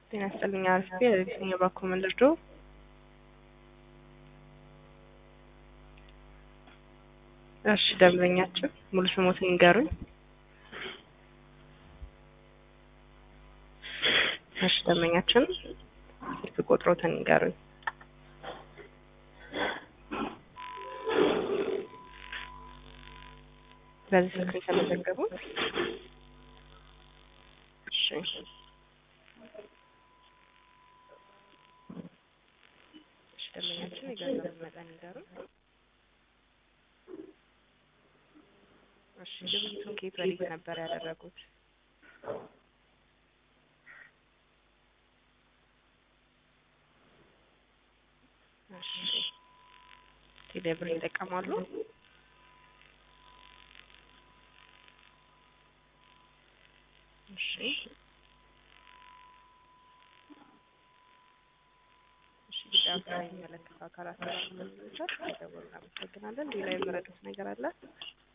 ጤና ይስጥልኝ አርፌ የትኛው ባኮ መንደርዶ እሺ ደንበኛችን ሙሉ ስሞትን ይንገሩኝ። እሺ ደንበኛችን ስልክ ቁጥሮትን ይንገሩኝ። በዚህ ስልክ የተመዘገቡት እሺ እሺ ደንበኛችን የገንዘብ መጠን ይንገሩኝ። እሺ ግብይቱን ከየት ወዴት ነበር ያደረጉት? እሺ ቴሌብር ይጠቀማሉ? እሺ እሺ ጉዳዩ ከሚመለከተው አካላት ጋር ለመረጃ ደውል እናመሰግናለን። ሌላ የመረዱት ነገር አለ?